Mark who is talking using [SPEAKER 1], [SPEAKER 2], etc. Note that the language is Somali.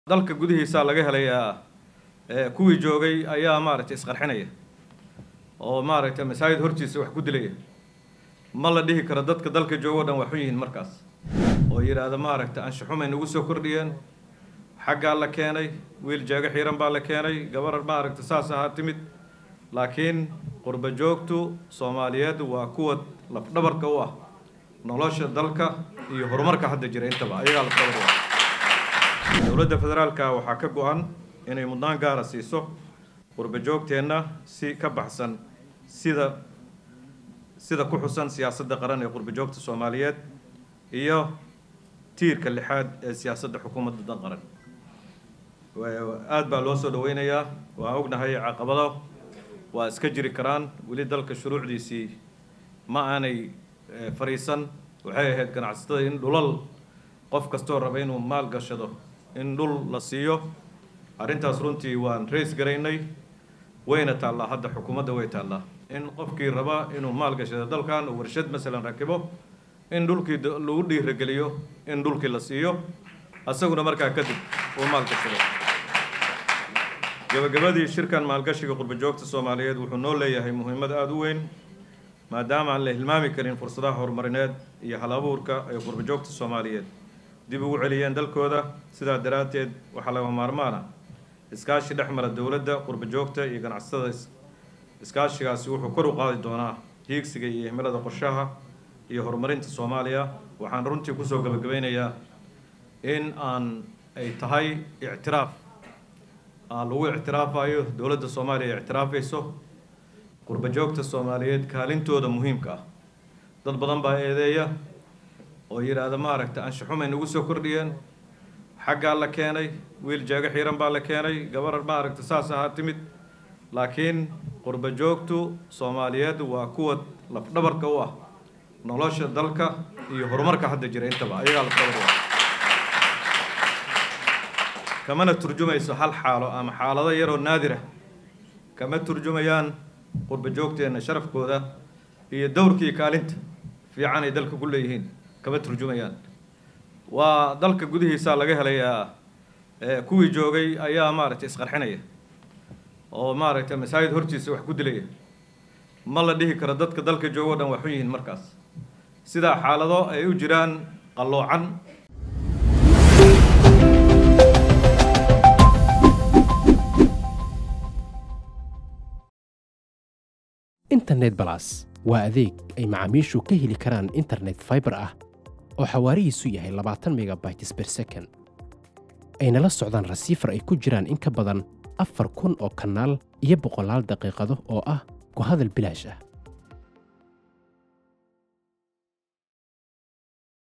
[SPEAKER 1] dalka gudihiisa laga helayaa kuwii joogay ayaa maaragtay isqarxinaya oo maaragtay masaajid hortiisa wax ku dilaya ma la dhihi karo dadka dalka joogo o dhan waxu yihiin markaas oo yidhaahda maaragtay anshaxumay nagu soo kordhiyeen xaggaa la keenay wiil jeego xiiran baa la keenay gabar maaragtay saas ahaa timid laakiin qurba joogtu soomaaliyeed waa kuwa lafdhabarka u ah nolosha dalka iyo horumarka hadda jira intaba ayagaa lafdhabar u ah dowladda federaalka waxaa ka go-an inay mudnaan gaara siiso qurba joogteenna si ka baxsan sida sida ku xusan siyaasadda qaran ee qurba joogta soomaaliyeed iyo tiirka lixaad ee siyaasadda xukuumadda dan qaran aada baa loo soo dhaweynayaa waan ognahay caqabado waa iska jiri karaan weli dalka shuruucdiisii ma aanay fariisan waxay ahayd ganacsatada in dhulal qof kastoo raba inuu maal gashado in dhul la siiyo arrintaas runtii waan rays garaynay wayna taallaa hadda xukuumadda way taallaa in qofkii raba inuu maal gashado dalkan uu warshad masalan rakibo in dhulkii lagu dhiirageliyo in dhulkii la siiyo asaguna markaa kadib uu maal gashado gabagabadii shirkan maalgashiga qurba joogta soomaaliyeed wuxuu noo leeyahay muhiimad aada u weyn maadaama aan la hilmaami karin fursadaha horumarineed iyo hal abuurka ay qurba joogta soomaaliyeed dib ugu celiyeen dalkooda sidaa daraadteed waxaa laga maarmaan ah iskaashi dhex mara dowladda qurba joogta iyo ganacsatada iskaashigaasi wuxuu kor u qaadi doonaa hiigsiga iyo himilada qorshaha iyo horumarinta soomaaliya waxaan runtii kusoo gabagabeynayaa in aan ay tahay ictiraaf aan lagu ictiraafayo dowladda soomaaliya ay ictiraafayso qurba joogta soomaaliyeed kaalintooda muhiimka ah dad badan baa eedeeya oo yidhaahda maaragtay anshaxumay nagu soo kordhiyeen xaggaa la keenay wiil jeego xiiran baa la keenay gabar maaragtay saas ahaa timid laakiin qurba joogtu soomaaliyeed waa kuwa lafdhabarka u ah nolosha dalka iyo horumarka hadda jira intaba ayagaa lafdhabar u ah kamana turjumayso hal xaalo ama xaalado yaroo naadira kama turjumayaan qurba joogteenna sharafkooda iyo dowrkii kaalinta fiican ay dalka ku leeyihiin kama turjumayaan waa dalka gudihiisa laga helayaa kuwii joogay ayaa maaragtay isqarxinaya oo maaragtay masaajid hortiisa wax ku dilaya ma la dhihi karo dadka dalka joogo o dhan waxu yihiin markaas sidaa xaalado ay u jiraan qalloocan
[SPEAKER 2] internet balas waa adeeg ay macaamiishu ka heli karaan internet faibar ah oo xawaarihiisu yahay labaatan megabytes ber second ayna la socdaan rasiifar ay ku jiraan in ka badan afar kun oo kanaal iyo boqolaal daqiiqado oo ah ku hadal bilaash ah